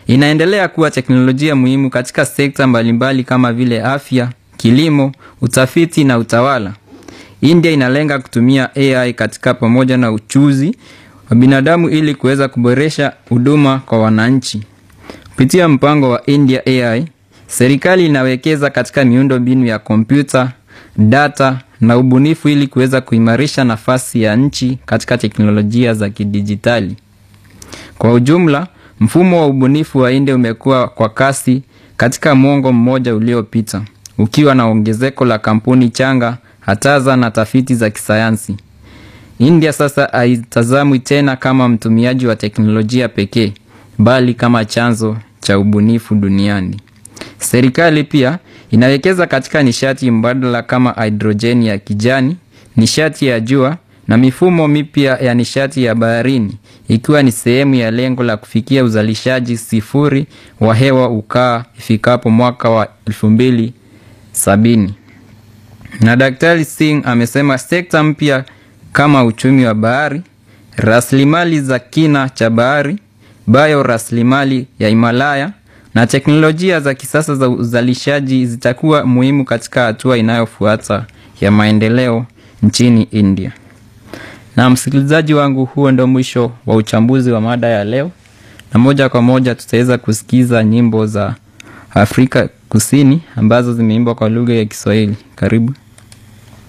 inaendelea kuwa teknolojia muhimu katika sekta mbalimbali kama vile afya, kilimo, utafiti na utawala. India inalenga kutumia AI katika pamoja na uchuzi wa binadamu ili kuweza kuboresha huduma kwa wananchi. Kupitia mpango wa India AI, serikali inawekeza katika miundo mbinu ya kompyuta, data na ubunifu ili kuweza kuimarisha nafasi ya nchi katika teknolojia za kidijitali. Kwa ujumla, mfumo wa ubunifu wa India umekuwa kwa kasi katika mwongo mmoja uliopita, ukiwa na ongezeko la kampuni changa, hataza na tafiti za kisayansi. India sasa haitazamwi tena kama mtumiaji wa teknolojia pekee, bali kama chanzo cha ubunifu duniani. Serikali pia inawekeza katika nishati mbadala kama hidrojeni ya kijani, nishati ya jua na mifumo mipya ya nishati ya baharini, ikiwa ni sehemu ya lengo la kufikia uzalishaji sifuri wa hewa ukaa ifikapo mwaka wa elfu mbili sabini. Na Daktari Singh amesema sekta mpya kama uchumi wa bahari, rasilimali za kina cha bahari, bayo rasilimali ya Himalaya na teknolojia za kisasa za uzalishaji zitakuwa muhimu katika hatua inayofuata ya maendeleo nchini India. Na msikilizaji wangu, huo ndio mwisho wa uchambuzi wa mada ya leo, na moja kwa moja tutaweza kusikiza nyimbo za Afrika Kusini ambazo zimeimbwa kwa lugha ya Kiswahili. Karibu.